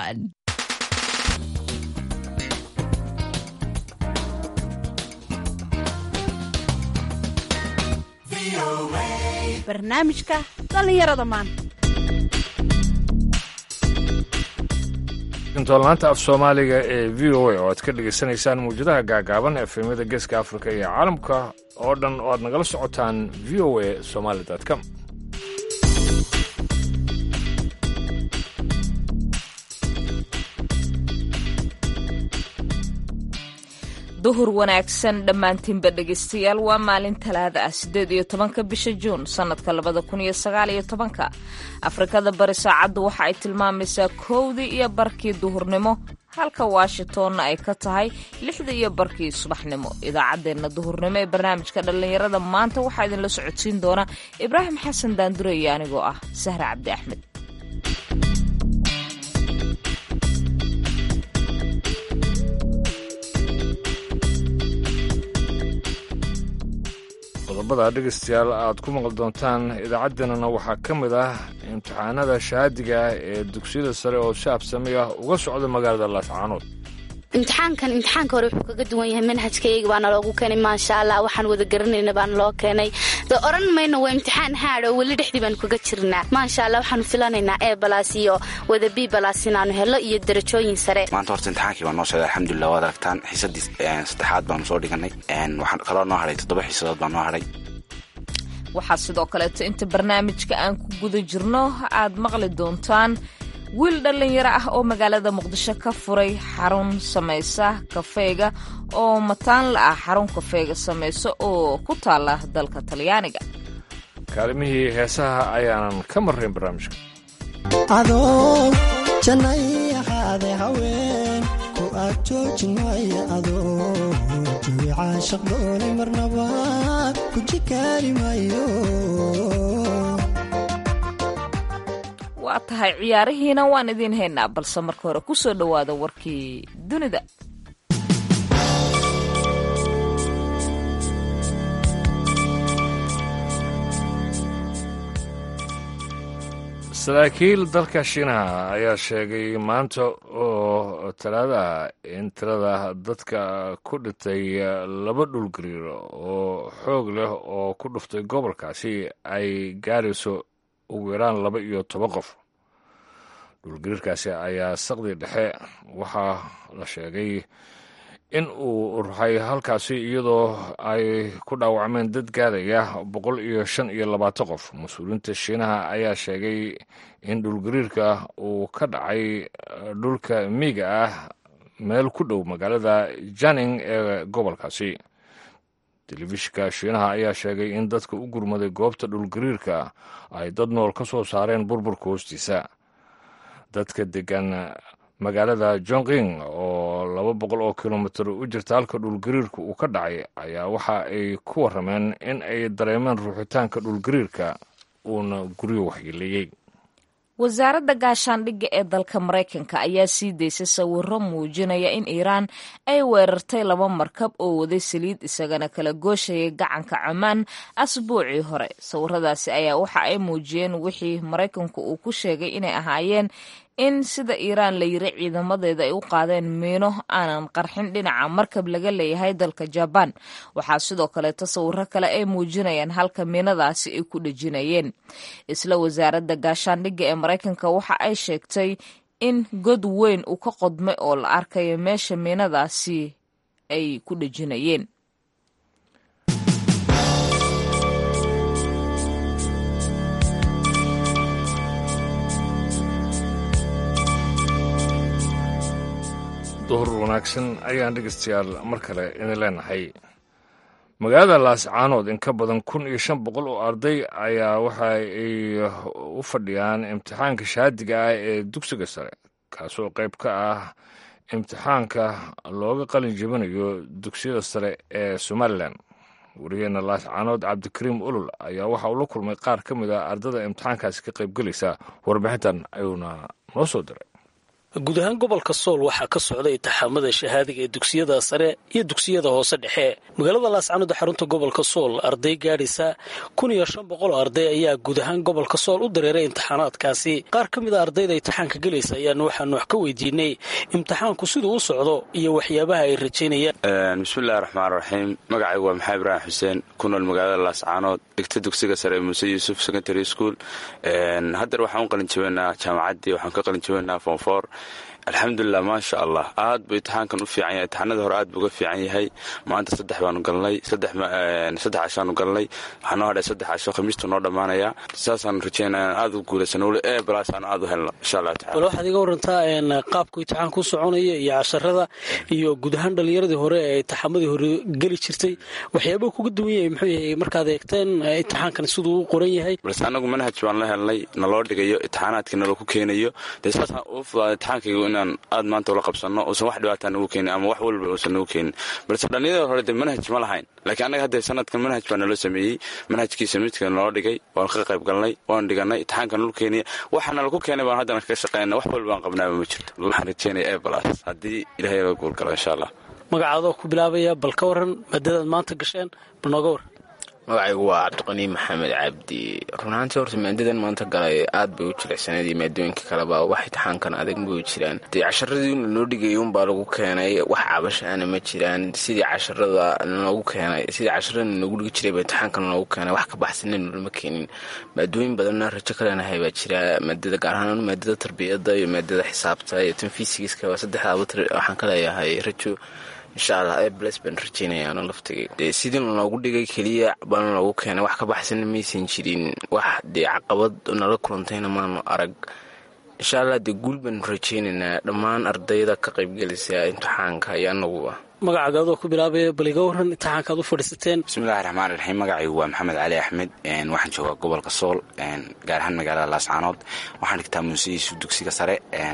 everyone. barnaamijka dhallinyarada maanta intoolnaanta af soomaaliga ee v o a oo aad ka dhegaysanaysaan muwjadaha gaagaaban efemyada geeska afrika iyo caalamka oo dhan oo aad nagala socotaan v o a somaali com duhur wanaagsan dhammaantiinba dhegaystayaal waa maalin talaada ah siddeed iyo tobanka bisha juun sannadka labada kun iyo sagaal iyo tobanka afrikada bari saacaddu waxa ay tilmaamaysaa kowdii iyo barkii duhurnimo halka washingtonna ay ka tahay lixdii iyo barkii subaxnimo idaacaddeenna duhurnimo ee barnaamijka dhallinyarada maanta waxaa idinla socodsiin doona ibraahim xasan daandure iyo anigoo ah sahre cabdi axmed qodobada dhegaystayaal aad ku maqli doontaan idaacaddeenana waxaa ka mid ah imtixaanada shahaadiga ah ee dugsiyada sare oo si absami ah uga socda magaalada laascaanood imtixaankan imtixaanka hore wuxuu kaga duwan yahay manhajkayga baana loogu keenay maasha allah waxaan wada garanayna baana loo keenay de oran mayno waa imtixaan haad oo weli dhexdii baanu kaga jirnaa maasha allah waxaanu filanaynaa e balas iyo wada b balas inaanu helo iyo darajooyin sare maanta horta imtixaankii baa noo socday alxamdulilah waad aragtaan xiisadii saddexaad baanu soo dhiganay waxaan kaloo noo hadhay toddoba xiisadood baa noo hadhay waxaa sidoo kaleeto inta barnaamijka aan ku guda jirno aad maqli doontaan wiil dhallinyaro ah oo magaalada muqdisho ka furay xarun samaysa kafeega oo mataanla ah xarun kafeega samaysa oo ku taala dalka talyaaniga kaalimihii heesaha ayaanan ka marrayn barnaamijka adoo jannay ahaade haween ku aad joojin maayo adoo jawi caashaq doonay marnaba ku jikaari maayo waa tahay ciyaarihiina waan idiin haynaa balse marka hore ku soo dhowaada warkii dunida saraakiil dalka shiinaha ayaa sheegay maanta oo talaadaha in tirada dadka ku dhintay laba dhulgariir oo xoog leh oo ku dhuftay gobolkaasi ay gaarayso ugu yaraan laba iyo toban qof dhulgariirkaasi ayaa saqdii dhexe waxaa la sheegay in uu ruxay halkaasi iyadoo ay ku dhaawacmeen dad gaadaya boqol iyo shan iyo labaatan qof mas-uuliyiinta shiinaha ayaa sheegay in dhulgariirka uu ka dhacay dhulka miiga ah meel ku dhow magaalada janing ee gobolkaasi telefishinka shiinaha ayaa sheegay in dadka u gurmaday goobta dhulgariirka ay dad nool ka soo saareen burburka hoostiisa dadka degan magaalada jonqing oo laba boqol oo kilomitir u jirta halka dhulgariirka uu ka dhacay ayaa waxa ay ku warrameen in ay dareemeen ruuxitaanka dhulgariirka uuna guryo waxyeeleeyey wasaaradda gaashaandhigga ee dalka maraykanka ayaa sii daysay sawiro muujinaya in iiraan ay weerartay laba markab oo waday saliid isagana kala gooshayay gacanka camaan asbuucii hore sawiradaasi ayaa waxa ay muujiyeen wixii maraykanku uu ku sheegay inay ahaayeen in sida iiraan la yiri ciidamadeeda ay u qaadeen miino aanan qarxin dhinaca markab laga leeyahay dalka jabaan waxaa sidoo kaleeto sawiro kale ay muujinayaan halka miinadaasi ay ku dhejinayeen isla wasaaradda gaashaandhigga ee maraykanka waxa ay sheegtay in god weyn uu ka qodmay oo la arkayo meesha miinadaasi ay ku dhejinayeen duhur wanaagsan ayaan dhegaystayaal mar kale idin leenahay magaalada laascaanood in ka badan kun iyo shan boqol oo arday ayaa waxa ay u fadhiyaan imtixaanka shahaadiga ah ee dugsiga sare kaasoo qayb ka ah imtixaanka looga qalin jebinayo dugsiyada sare ee somalilan wariyeena laascaanood cabdikariim ulul ayaa waxa uu la kulmay qaar ka mid a ardada imtixaankaasi ka qaybgelaysa warbixintan ayuuna noo soo diray guud ahaan gobolka sool waxaa ka socda intixaamada shahaadiga ee dugsiyada sare iyo dugsiyada hoose dhexe magaalada laascanood xarunta gobolka sool arday gaadhaysa kun iyo shan boqol oo arday ayaa guud ahaan gobolka sool u dareeray imtixaanaadkaasi qaar ka mid a ardayda imtixaanka gelaysa ayaanu waxaanu wax ka weydiinay imtixaanku siduu u socdo iyo waxyaabaha ay rajaynayaan bismillahi raxmaan raxiim magacaygu waa maxamed ibraahim xuseen ku nool magaalada laascaanood dhigta dugsiga sare ee muuse yuusuf secondary school haddeer waxaan u qalin jabeynaa jaamacaddii waxaan ka qalin jabeynaa fonfor alxamdulilah maasha allah aad buu imtixaankan u fiican yahay imtixaanada hore aad buu uga fiican yahay maanta saddex baanu galnay saddex cashaanu galnay waxaa noo hadhay saddex casho khamiistu noo dhammaanaya saasaan rajeynaya aad u guulaysano weli ee balaasaanu aad u helno insha allah tacala bal waxaad iga warantaa qaabku imtixaanku u soconaya iyo casharada iyo guud ahaan dhallinyaradii hore ee imtixaamadii hore geli jirtay waxyaabaha kuga duwan yahay muxuu yahay markaad eegteen imtixaankan siduu u qoran yahay balse anagu manhaj baan la helnay naloo dhigayo imtixaanaadkii naloo ku keenayo dee saasaan ugu fudaada imtixaankaygu inaan aad maanta ula qabsanno uusan wax dhibaataa nagu keenin ama wax walba uusan nagu keenin balse dhallinyarada hore dee manhaj ma lahayn laakiin annaga hadda sanadkan manhaj baa naloo sameeyey manhajkiisa midka naloo dhigay waan ka qayb galnay waan dhiganay imtixaanka nal keenaya waxa nalaku keenay baan haddana kaga shaqeynana wax walba aan qabnaaba ma jirto waxaan rajeynaya ee balaas haddii ilahay laga guulgalo insha allah magacaadoo ku bilaabaya bal ka waran maadadaad maanta gasheen bal nooga waran magacaygu waa cabdiqani maxamed cabdi runaantii horta maadadan maanta galay aad bay u jilicsaneed iyo maadooyinka kaleba wax imtixaankan adag bay jiraan dee casharadii noo dhigayay unbaa lagu keenay wax cabashaana ma jiraan sidii casharada noogu keenay sidii casharada noogu dhigi jiray ba imtixaankan noogu keenay wax ka baxsana nolama keenin maadooyin badanna rajo kaleenahay baa jira maadada gaar ahaan maadada tarbiyada iyo maadada xisaabta iyo tan fisigiska saddexdaaba waxaan ka leeyahay rajo insha allah ee bles baan rajeynayaano laftigay dee sidii lanoogu dhigay keliya baana loogu keenay wax ka baxsana maysan jirin wax dee caqabad nala kulantayna maanu arag insha allah dee guul baanu rajeynaynaa dhammaan ardayda ka qaybgelisa imtixaanka iyo anaguba magacagaadoo ku bilaabaya bal iga waran imtixaankaad u fadhiisateen bismillahi raxmaan raxiim magacaygu waa maxamed cali axmed waxaan joogaa gobolka sool gaar ahaan magaalada laascaanood waxaan dhigtaa muusiyiisu dugsiga sare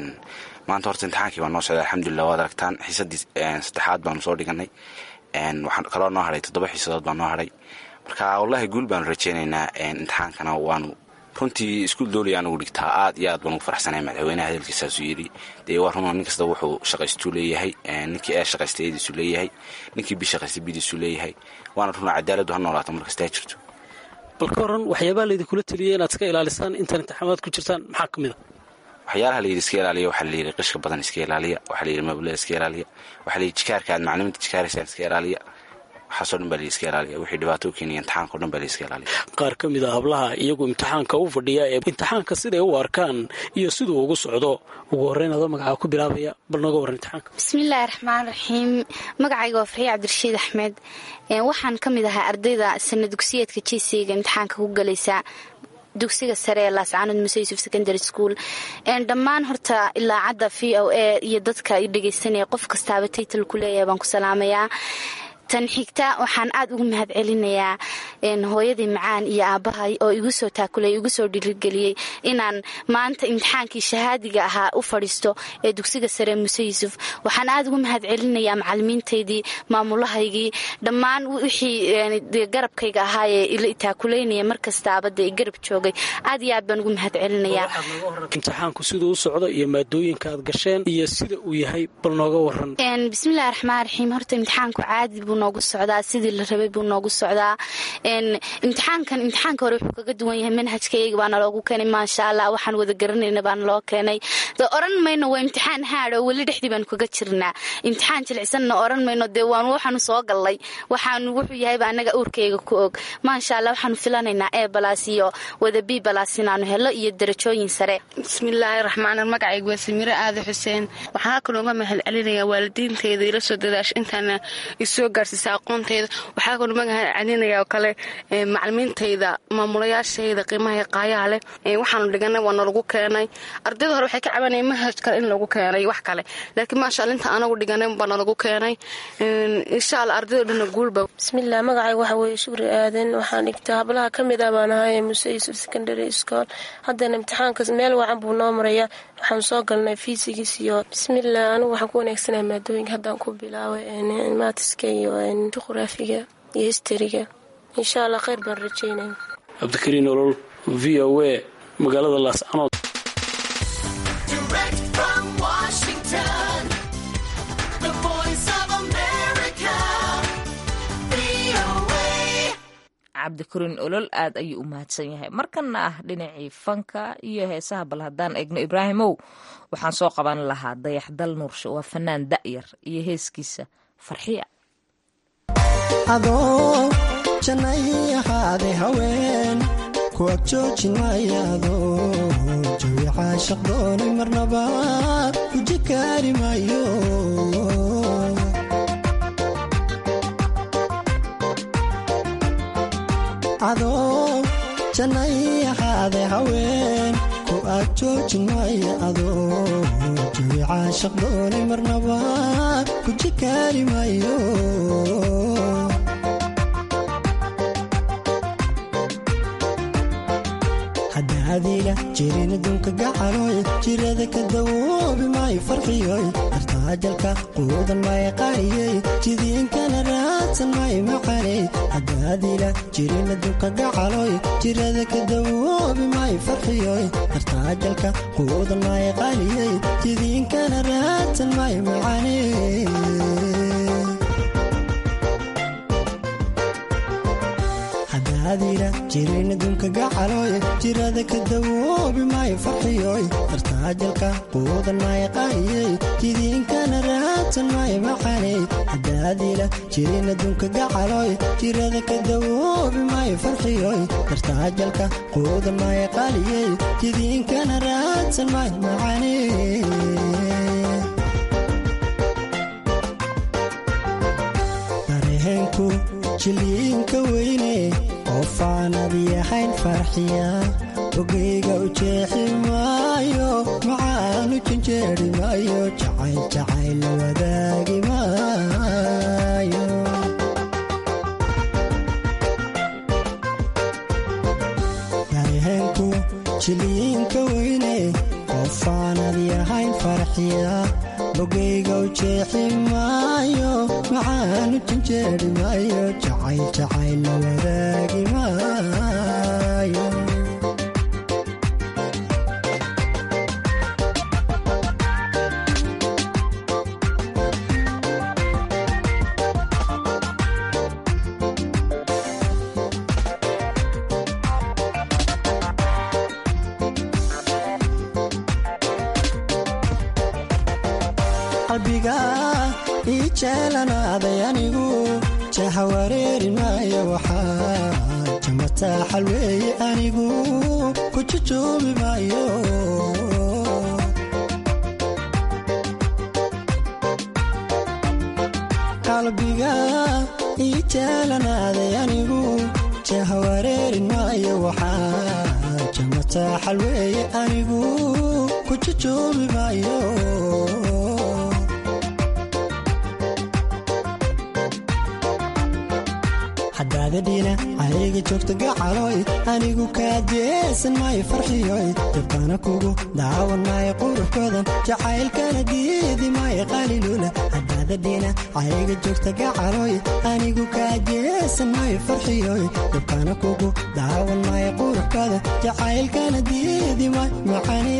maanta horta imtixaankii baa noo socday alxamdulilah waad aragtaan xiisadii saddexaad baanu soo dhiganay waxaa kaloo noo hadhay toddoba xiisadood baa noo hadhay marka wallahi guul baanu rajeynaynaa imtixaankana waanu runtii iskuul dooliya anugu dhigtaa aad iyo aad baan ugu farxsanay madaxweynaha hadalkiisaasuu yidhi dee waa runa nin kasta wuxuu shaqaystuu leeyahay ninkii ee shaqaystay eediisu leeyahay ninkii bi shaqaystay bidiisu leeyahay waana runa cadaaladdu ha noolaato markastaa jirto bal ka waran waxyaabaha laydinkula teliyay inaad iska ilaalisaan intaan imtixaamaad ku jirtaan maxaa ka mid a waxyaalaha layidhi iska ilaaliya waxaa layidhi qishka badan iska ilaaliya waxaa layidhi mablada iska ilaaliya waxaa layidhi jikaarka aad macliminta jikaaraysaan iska ilaaliya waxaasoo dhan baa la iska ilaaliya wixii dhibaato u keenaya imtixaanka o dhan baa la iska ilaaliya qaar ka mid a hablaha iyagu imtixaanka u fadhiya ee imtixaanka siday u arkaan iyo siduu ugu socdo ugu horreyn adoo magacaa ku bilaabaya bal nooga warran imtixaanka bismillaahi raxmaan raxiim magacayga waa farxiye cabdirashiid axmed waxaan ka mid ahaa ardayda sana dugsiyeedka jesiga imtixaanka ku galaysa dugsiga sare ee laascaanood muse yuusuf secondary school dhammaan horta ilaacadda v o a iyo dadka i dhegaysanaya qof kastaaba taytal ku leeyahay baan ku salaamayaa tan xigta waxaan aad ugu mahad celinayaa hooyadii macaan iyo aabbahay oo igu soo taakulay igu soo dhirigeliyey inaan maanta imtixaankii shahaadiga ahaa u fadhiisto ee dugsiga sare muse yuusuf waxaan aad ugu mahad celinayaa macalimiintaydii maamulahaygii dhammaan wixii garabkayga ahaa ee ila taakuleynaya markastaaba dee garab joogay aad iyo aad baan ugu mahad celinayaa imtixaanku siduu u socdo iyo maadooyinka aad gasheen iyo sida uu yahay bal nooga waran bismillahi raxmaan raxiim horta imtixaanku caadi buu noogu socdaa sidii la rabay buu noogu socdaa imtixaankan imtixaanka hore wuxuu kaga duwan yahay manhajkayga baana loogu keenay maasha allah waxaan wada garanayna baana loo keenay de oran mayno waa imtixaan haadho weli dhexdii baanu kaga jirnaa imtixaan jilicsanna oran mayno dee waan waxaanu soo gallay waxaanu wuxuu yahayba annaga uurkayga ku og maasha allah waxaanu filanaynaa ee balaas iyo wada b balaas inaanu helo iyo darajooyin sare bismillaahi raxmaan magacayga waa samiire aada xuseen waxaa kaloo uga mahad celinayaa waalidiinteyda ila soo dadaasha intaana isoo gaarsiisa aqoonteyda waxaa kaloo mahad celinaya oo kale macalimiintayda maamulayaashayda qiimaha qaayaha leh waxaanu dhiganay waa nalagu keenay ardayda hore waxay ka cabanaya manhaj kale in lagu keenay wax kale laakiin maasha alla inta anagu dhiganay baa nalagu keenay insha alla ardaydo dhanna guulba bismillaah magacayga waxa weeye shukri aadan waxaan dhigtaa hablaha ka mid ah baan ahay muse yuusuf secondary school haddana imtixaankas meel wacan buu noo maraya waxaan soo galnay fiisigis iyo bismillaah anigu waxaan ku wanaagsanaya maadooyinka haddaan ku bilaaway maatiska iyo juqraafiga iyo histariga insha allah kheyr baan rajeynaya cabdikariin olol v o a magaalada laascanood cabdikariin olol aad ayuu u mahadsan yahay markana ah dhinacii fanka iyo heesaha bal haddaan eegno ibraahimow waxaan soo qaban lahaa dayaxdal nuurshe waa fanaan da'yar iyo heeskiisa farxiya adoo jannay ahaade haween ku ag joojin maayaado jawi caashaq doonay marnaba guji kaari maayo adoo jannay ahaade haween ku ag joojin maaya adoo jawi caashaq doonay marnaba guji kaari maayo hadaadiila jirin adduunka gacaloy jirada ka dawoobi maayo farxiyoy dartaajalka quudan maayo qariyey jidiinkana raadsan maayo macaney hadaadiila jirin adduunka gacaloy jirada ka dawoobi maayo farxiyoy dartaajalka quudan maayo qariyey jidiinkana raadsan maayo macaney hadaadiila jirin adduunka gacaloy jirada ka dawoobi maayo farxiyoy dartaajalka quudan maayo qaayey jidiinkana raadsan maayo macaney hadaadiila jirin adduunka gacaloy jirada ka dawoobi maayo farxiyoy dartaajalka quudan maayo qaaliyey jidiinkana raadsan maayo macaney dareenku jiliinka weyne oofaanad yahayn farxiya ogeyga u jeexi maayo macaanu janjeeri maayo jacayl jacayl la wadaagi maayo dareenku jiliinka weyne oofaanad yahayn farxiya bogeyga u jeexi maayo macaanu janjeeri maayo jacayl jacayl la wadaagi maayo qalbiga ii jeelanaaday anigu jaha wareeri maayo waxaa jamataa xalweeye anigu ku jujuubi maayo qalbiga ii jeelanaaday anigu jaha wareeri maayo waxaa jamataa xalweeye anigu ku jujuubi maayo hadaadadhiina ayga joogta gacaloy anigu kaajeesan maayo farxiyoy dabkana kugu daawan maayo quruxkoodan jacaylkana diidi maayo qalilula hadaadadhiina ayga joogta gacaloy anigu kaajeesan maayo farxiyoy dabkana kugu daawan maayo quruxkoodan jacaylkana diidi maayo macane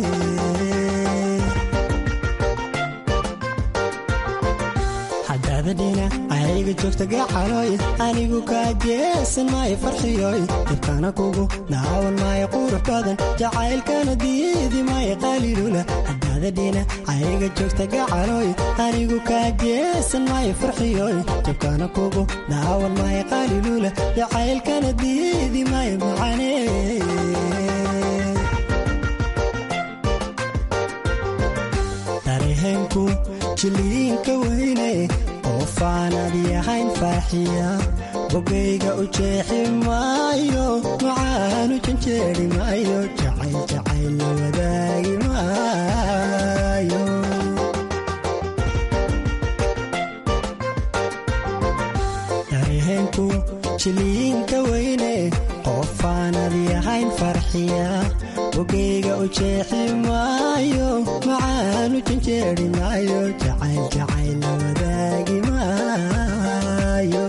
hadaadadhiina ayga joogta gacaloy anigu kaajeesan maayo farxiyoy dabkana kugu daawan maayo qurux badan jacaylkana diidi maayo qalilula hadaadadhiina ayga joogta gacaloy anigu kaajeesan maayo farxiyoy dabkana kugu daawan maayo qalilula jacaylkana diidi maayo macane dareenku jiliinka weyne oofaanad yahayn farxiya bogeyga u jeexi maayo macaanu janjeeri maayo jacayl jacayl la wadaagi maayo dareenku jiliinka weyne oofaanad yahayn farxiya bogeyga u jeexi maayo macaanu janjeeri maayo jacayl jacayl la wadaagi maayo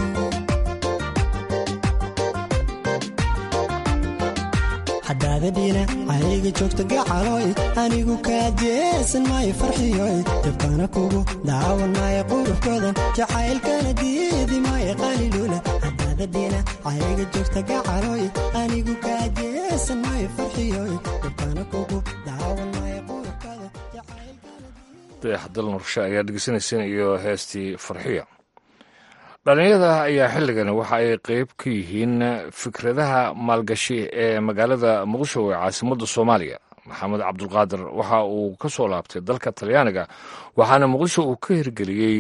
hadaadadhiina ayga joogta gacaloy anigu kaajeesan maayo farxiyoy dabkana kugu daawan maayo quruxkoodan jacaylkana diidi maayo qalilula cadaadadina cayga joogta gacaloy anigu kaajeesan maayo farxiyoy dhibkana kugu daawan maayo qurubkada dayaxdal nurshe ayaa dhegeysanayseen iyo heestii farxiya dhallinyarada ayaa xilligan waxa ay qeyb ka yihiin fikradaha maalgashi ee magaalada muqdisho ee caasimadda soomaaliya maxamed cabdulqaadir waxa uu ka soo laabtay dalka talyaaniga waxaana muqdisho uu ka hirgeliyey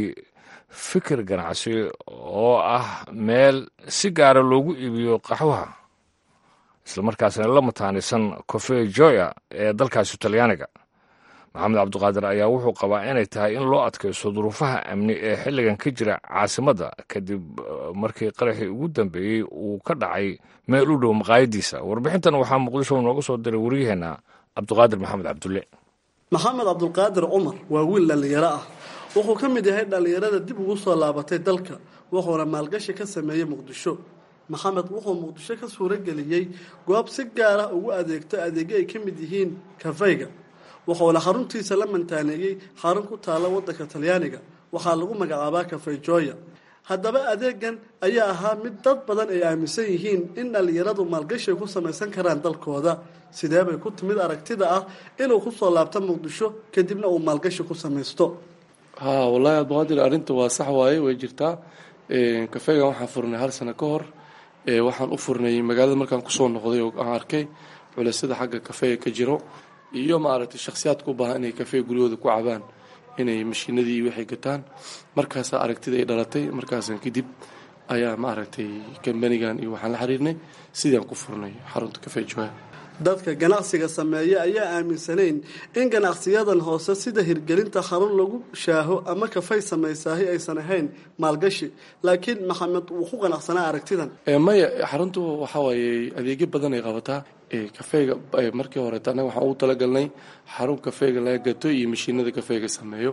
fikir ganacsi oo ah meel si gaara loogu iibiyo qaxwaha islamarkaasna la mataanisan cofe joya ee dalkaasi talyaaniga maxamed cabdiqaadir ayaa wuxuu qabaa inay tahay in loo adkaysto duruufaha amni ee xilligan ka jira caasimadda kadib markii qaraxii ugu dambeeyey uu ka dhacay meel u dhow maqaayadiisa warbixintan waxaa muqdisho nooga soo diray waryaheena cabdiqaadir maxamed cabdulle maxamed cabdulqaadir cumar waa wiil dhallinyaro ah wuxuu ka mid yahay dhallinyarada dib ugu soo laabatay dalka wuxuuna maalgashi ka sameeyey muqdisho maxamed wuxuu muqdisho ka suurageliyey goob si gaar ah ugu adeegto adeegyo ay ka mid yihiin kafayga wuxuuna xaruntiisa la mantaaneeyey xarun ku taalla waddanka talyaaniga waxaa lagu magacaabaa kafay jooya haddaba adeegan ayaa ahaa mid dad badan ay aaminsan yihiin in dhallinyaradu maalgashi ay ku samaysan karaan dalkooda sidee bay ku timid aragtida ah inuu kusoo laabto muqdisho kadibna uu maalgashi ku samaysto ha wallaahi abduqaadir arrinta waa sax waaye way jirtaa kafeegan waxaan furnay hal sano ka hor waxaan u furnay magaalada markaan kusoo noqday oo aan arkay culeysada xagga kafeega ka jiro iyo maaragtay shakhsiyaadka u baahan inay kafee guryahooda ku cabaan inay mashiinadii waxay gataan markaasaa aragtida ay dhalatay markaasan kadib ayaa maaragtay kambanigan iyo waxaan la xiriirnay sidaan ku furnay xarunta kafee joya dadka ganacsiga sameeya ayaa aaminsanayn in ganacsiyadan hoose sida hirgelinta xarun lagu shaaho ama kafay samaysaahi aysan ahayn maalgashi laakiin maxamed wuu ku qanacsanaa aragtidan maya xaruntu waxaa waaye adeegyo badan ay qabataa kafeega markii horeeta annaga waxaan ugu talagalnay xarun kafeega laga gato iyo mashiinada kafeega sameeyo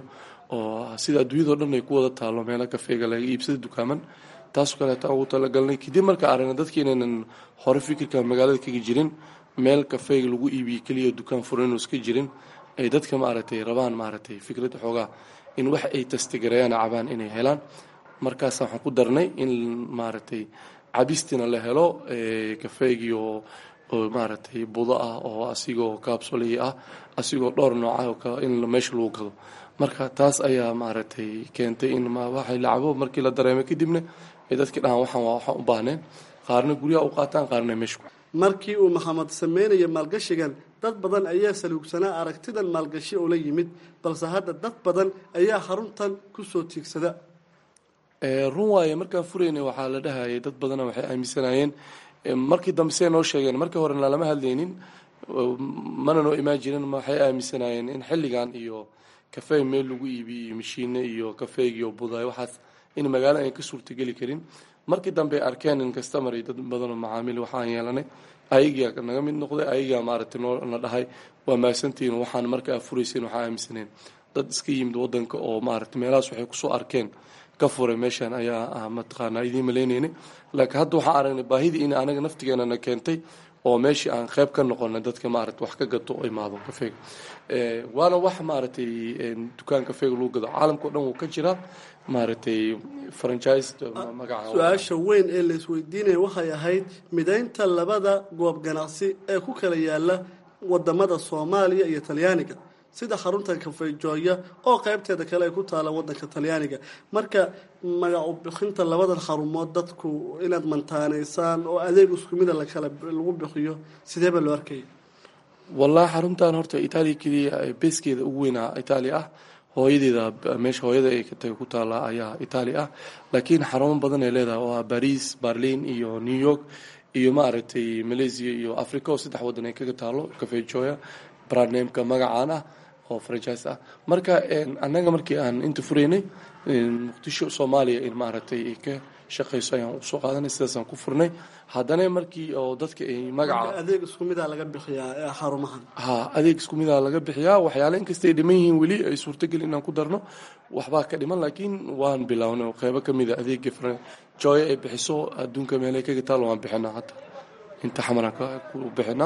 oo sida adduunyadao dhan ay ku wada taalo meela kafeega laga iibsada dukaaman taasoo kaleeta ugu talagalnay kadib markaa aragna dadki inaynan hore fikirka magaalada kaga jirin meel kafeega lagu iibiye keliya dukaan furan inuu iska jirin ay dadka maaragtay rabaan maaragtay fikradda xoogaa in wax ay tastigareeyaan cabaan inay helaan markaasa waxaan ku darnay in maaragtay cabistina la helo kafeegii oo oo maaragtay budo ah oo asigoo kaabsoley ah asigoo dhowr nooca in meesha lagu gado marka taas ayaa maaragtay keentay in waxay lacabo markii la dareemay kadibna ay dadki dhahaan waxaan waa waxaan u baahneen qaarna guryaha u qaataan qaarna meesha markii uu maxamed sameynaya maalgashigan dad badan ayaa saluugsanaa aragtidan maalgashi oo la yimid balse hadda dad badan ayaa xaruntan kusoo tiigsada run waaye markaan furaynay waxaa la dhahayay dad badana waxay aaminsanayeen markii dambe siday noo sheegeen markii horena lama hadlaynin mana noo imaan jirin waxay aaminsanayeen in xilligan iyo kafey meel lagu iibiyo iyo mashiine iyo kafeegiyo buday waxaas in magaalo ayn ka suurtageli karin markii dambe ay arkeen in customer iyo dad badanoo macaamiil waxaan yeelanay ayagaa naga mid noqday ayagaa maaragtay noona dhahay waa mahadsantihiin waxaan markaa furayseen waxaa aaminsaneen dad iska yimid wadanka oo maaragtay meelahaas waxay kusoo arkeen ka furay meeshaan ayaa mataqaanaa idiin maleyneynay laakiin hadda waxaan aragnay baahidii in anaga naftigeenana keentay oo meeshii aan qayb ka noqonay dadka maaragtay wax ka gato oo imaado kafeega waana wax maaragtay dukaan kafeega lagu gado caalamka o dhan wuu ka jiraa maaragtay franchise magaca su-aasha weyn ee la isweydiinaya waxay ahayd midaynta labada goob ganacsi ee ku kala yaala wadamada soomaaliya iyo talyaaniga sida xaruntan kafayjooya oo qaybteeda kale ay ku taala wadanka talyaaniga marka magacu bixinta labadan xarumood dadku inaad mantaaneysaan oo adeeg isku mida lakala lagu bixiyo sideeba loo arkaya wallahi xaruntan horta itaaliya keliya beeskeeda ugu weynaa itaaliya ah hooyadeeda meesha hooyada ay katagay ku taala ayaa itaaliya ah laakiin xarumo badan ay leedahay oo ah baris berlin iyo new york iyo maaragtay malaysia iyo africa oo saddex wadan ay kaga taalo kafejoya brandnameka magacaan ah oo franchise ah marka annaga markii aan inta furaynay muqdisho soomaaliya in maaragtay ay ka shaqayso ayaan usoo qaadanay sidaasaan ku furnay haddana markii oo dadka ay magaca adeeg isku mida laga bixiyaa xarumahan ha adeeg isku mida laga bixiyaa waxyaale inkasta ay dhiman yihiin weli ay suurtageli inaan ku darno waxbaa ka dhiman laakiin waan bilownay oo qeybo ka mida adeega jooya ay bixiso adduunka meelay kaga taal waan bixinaa hadda inta xamaran ku bixinaa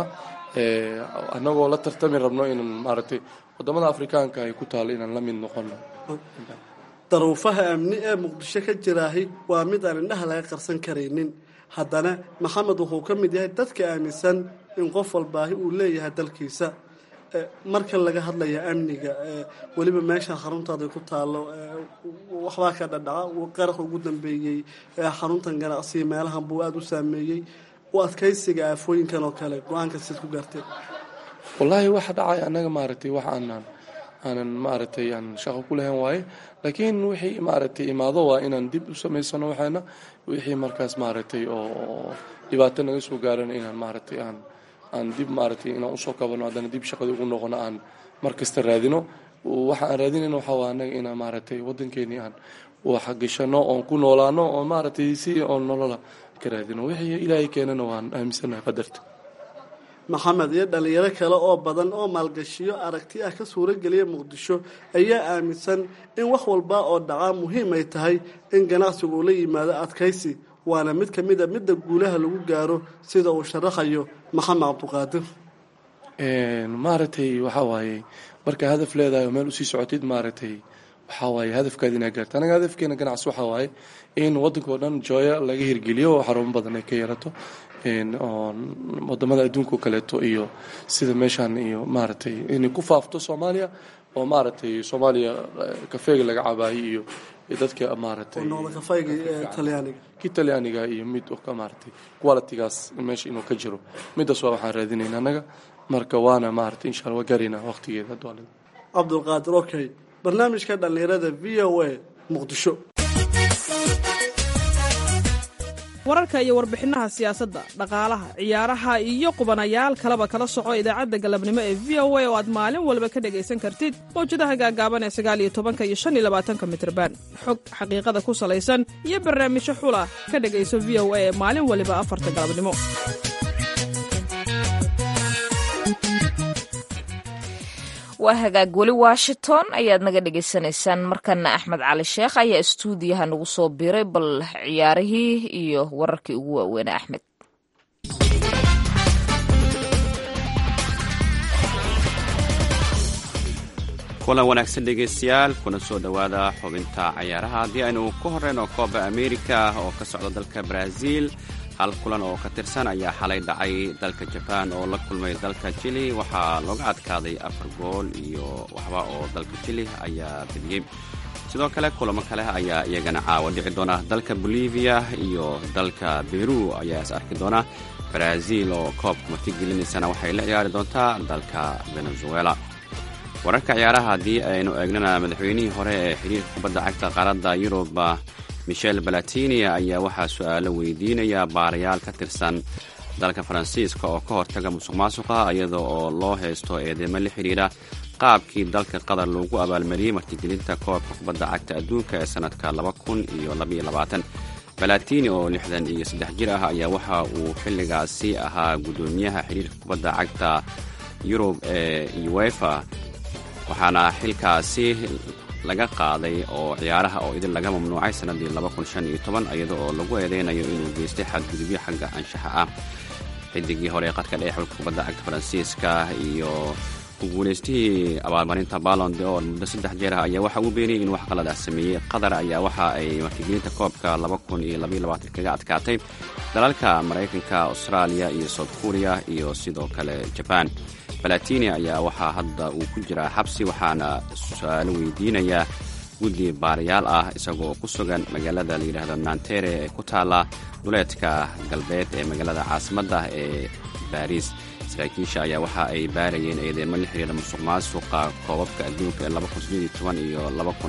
annagoo la tartami rabno inaan maaragtay wadamada afrikaanka ay ku taalo inaan la mid noqono daruufaha amni ee muqdisho ka jiraahi waa mid aan indhaha laga qarsan karaynin haddana maxamed wuxuu ka mid yahay dadka aaminsan in qof walbaahi uu leeyahay dalkiisa marka laga hadlaya amniga weliba meesha xaruntaada ku taalo waxbaa ka dhadhaca qarax ugu dambeeyey xaruntan ganacsiga meelahan buu aada u saameeyey u adkaysiga aafooyinkan oo kale go-aanka sid ku gaarteen wallaahi waxa dhacay annaga maaragtay wax aanan aanan maaragtay aan shaqo ku lahayn waaye laakiin wixii maaragtay imaado waa inaan dib u samaysano waxaana wixii markaas maaragtay oo dhibaato naga soo gaaran inaan maaragtay aan aan dib maaragtay inaan usoo kabano haddana dib shaqadii ugu noqono aan mar kasta raadino waxa aan raadinayna waxaa waa annaga inaan maaragtay waddankeenii aan waxgashano oon ku noolaano oo maaragtay si oon nolola ka raadino wixii ilaahay keenana waan aaminsanahay qadarta maxamed iyo dhalinyaro kale oo badan oo maalgashiyo aragti ah ka suurogeliya muqdisho ayaa aaminsan in wax walba oo dhacaa muhiim ay tahay in ganacsigu uu la yimaado adkaysi waana mid ka mid a midda guulaha lagu gaaro sida uu sharaxayo maxamed cabduqaadir maaragtay waxaa waaye markaa hadaf leedahay oo meel usii socotid maaragtay waxaa waaye hadafkaada inaa gaarta anaga hadafkeena ganacsi waxaa waaye in waddanka oo dhan jooya laga hirgeliyo oo xarumo badan ay ka yeelato oo wadamada adduunka kaleeto iyo sida meeshaan iyo maaragtay inay ku faafto soomaaliya oo maaragtay soomaaliya kafeega laga cabaayay iyo dadka maaragtay kii talyaaniga iyo mid maaragtay qualitigaas meesha inuu ka jiro midaas waa waxaan raadinayna annaga marka waana maaragtay insha alla waa gaaraynaa waqtigeeda hadwaalid cabdulqaadir okay barnaamijka dhallinyarada v o a muqdisho wararka iyo warbixinaha siyaasadda dhaqaalaha ciyaaraha iyo qubanayaal kaleba kala soco idaacadda galabnimo ee v o a oo aad maalin walba ka dhegaysan kartid mawjadaha gaagaaban ee sagaal iyo tobanka iyo shan iyo labaatanka mitrban xog xaqiiqada ku salaysan iyo barnaamijyo xula ka dhegayso v o a ee maalin waliba afarta galabnimo waa hagaag weli washington ayaad naga dhagaysanaysaan markana axmed cali sheekh ayaa istuudiyaha nagu soo biray bal ciyaarihii iyo wararkii ugu waaweynaa axmed kulan wanaagsan dhegaystayaal kuna soo dhowaada xubinta cayaaraha haddii aynu ku horeyno kooba amerika oo ka socda dalka brazil hal kulan oo ka tirsan ayaa xalay dhacay dalka jabaan oo la kulmay dalka jili waxaa looga adkaaday afar gool iyo waxba oo dalka jili ayaa bediyey sidoo kale kulamo kale ayaa iyagana caawa dhici doona dalka bolivia iyo dalka beru ayaa is arki doona brazil oo koobka martigelinaysana waxay la ciyaari doontaa dalka venezuela wararka ciyaaraha haddii aynu eegnana madaxweynihii hore ee xiriirka kubadda cagta qaaradda yurub michel balatini ayaa waxaa su-aalo weydiinaya baarayaal ka tirsan dalka faransiiska oo ka hortaga musuq maasuqa iyada oo loo haysto eedeymo la xidhiidha qaabkii dalka qatar loogu abaalmariyey martigelinta koobka kubadda cagta adduunka ee sannadka laba kun iyo labaiyo labaatan balatini oo lixdan iyo saddex jir ah ayaa waxa uu xilligaasi ahaa guddoomiyaha xiriirka kubadda cagta yurub ee uefa waxaana xilkaasi laga qaaday oo ciyaaraha oo idin laga mamnuucay sannaddii iyada oo lagu eedeynayo inuu geystay xadgudubyo xagga anshaxa ah xidigii hore qadka dhexe xulka kubadda cagta faransiiska iyo ku guulaystihii abaalmarinta balon de or muddo saddex jeer ah ayaa waxa uu beeniyey in wax qalad ah sameeyey qatar ayaa waxa ay martigelinta koobka kaga adkaatay dalalka maraykanka austraaliya iyo south korea iyo sidoo kale jabaan balatini ayaa waxaa hadda uu ku jiraa xabsi waxaana su-aalo weydiinayaa guddi baarayaal ah isagoo ku sugan magaalada la yidhaahdo nantere ee ku taalla duleedka galbeed ee magaalada caasimadda ee baariis saraakiisha ayaa waxa ay baarayeen eedeymo la xiriira musuq maasuqa koobabka adduunka ee iyo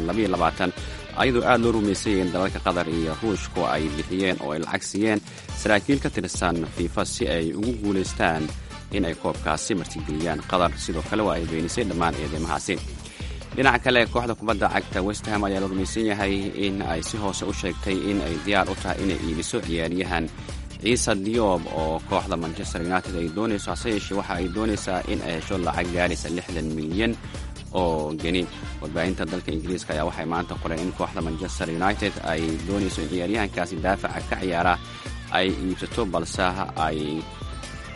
ayadoo aad loo rumaysay in dalalka qatar iyo ruushku ay bixiyeen oo ay lacag siiyeen saraakiil ka tirsan fiifa si ay ugu guulaystaan in ay koobkaasi martigeliyaan qatar sidoo kale waa ay beenisay dhammaan eedeymahaasi dhinaca kale kooxda kubadda cagta westham ayaa la rumaysan yahay in ay si hoose u sheegtay in ay diyaar u tahay inay iibiso ciyaaryahan ciise diob oo kooxda manchester united ay doonayso hase yeeshee waxa ay doonaysaa in ay hesho lacag gaaraysa lixdan milyan oo geni warbaahinta dalka ingiriiska ayaa waxay maanta qoreen in kooxda manchester united ay doonayso in ciyaaryahankaasi daafaca ka ciyaara ay iibsato balse ay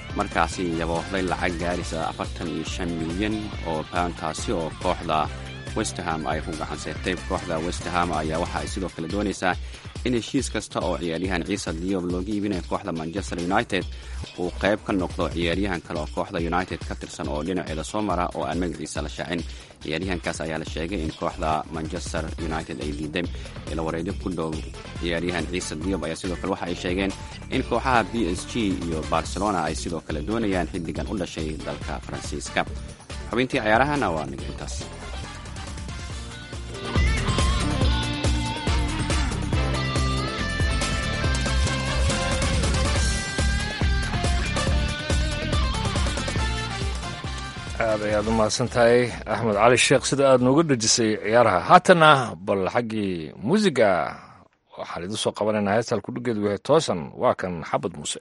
markaasi yaboohday lacag gaaraysa afartan iyo shan milyan oo pound taasi oo kooxda westham ay ku gacan seertay kooxda westham ayaa waxa ay sidoo kale doonaysaa in heshiis kasta oo ciyaaryahan ciisa diob looga iibinayo kooxda manchester united uu qayb ka noqdo ciyaaryahan kale oo kooxda united ka tirsan oo dhinaceeda soo mara oo aan magaciisa la shaacin ciyaaryahankaas ayaa la sheegay in kooxda manchester united ay diiday ila wareedyo ku dhow ciyaaryahan ciise diob ayaa sidoo kale waxa ay sheegeen in kooxaha b s g iyo barcelona ay sidoo kale doonayaan xiddigan u dhashay dalka faransiiska xubintii cayaarahana waa niga intaas aad ayaad u mahadsan tahay axmed cali sheekh sida aad nooga dhejisay ciyaaraha haatana bal xaggii muusiga waxaan idiin soo qabanaynaa heestal kudhigeedu yahay toosan waa kan xabad muuse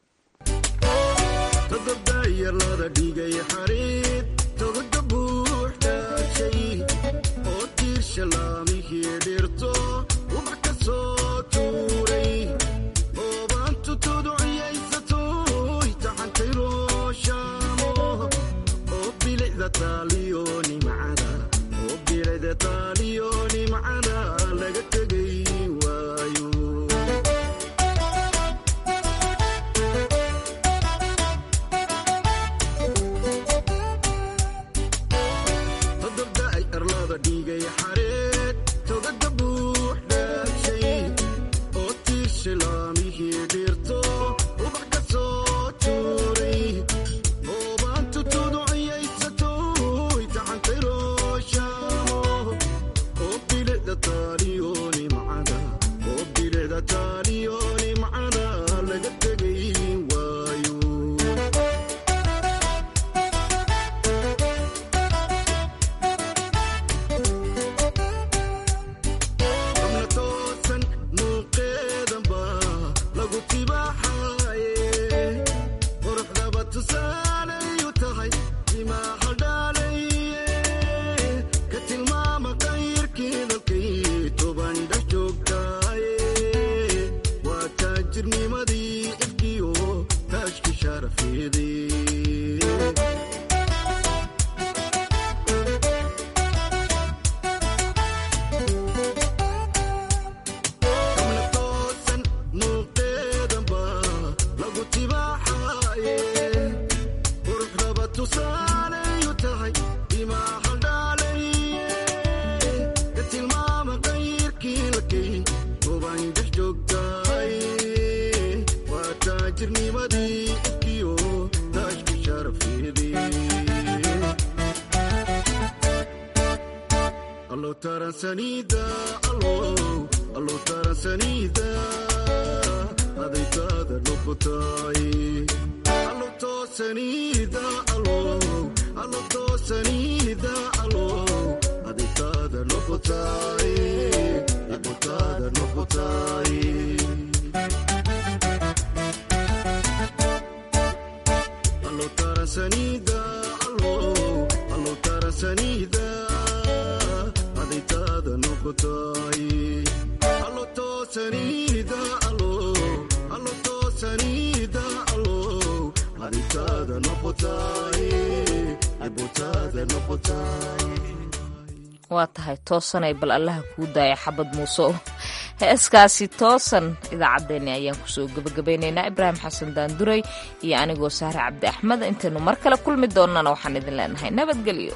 waa tahay toosanay bal allaha kuu daaya xabad muuse heeskaasi toosan idaacaddeenni ayaan kusoo gebagabaynaynaa ibraahim xasan daanduray iyo anigoo saare cabdi axmed intaynu mar kale kulmi doonnana waxaan idin leenahay nabadgelyo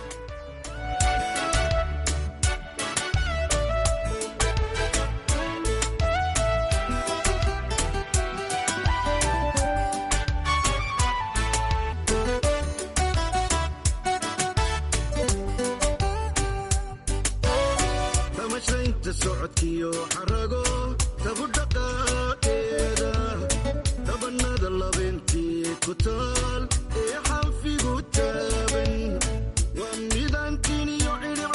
taal ee xanfigu taaban waa midaan tiniyo cidhib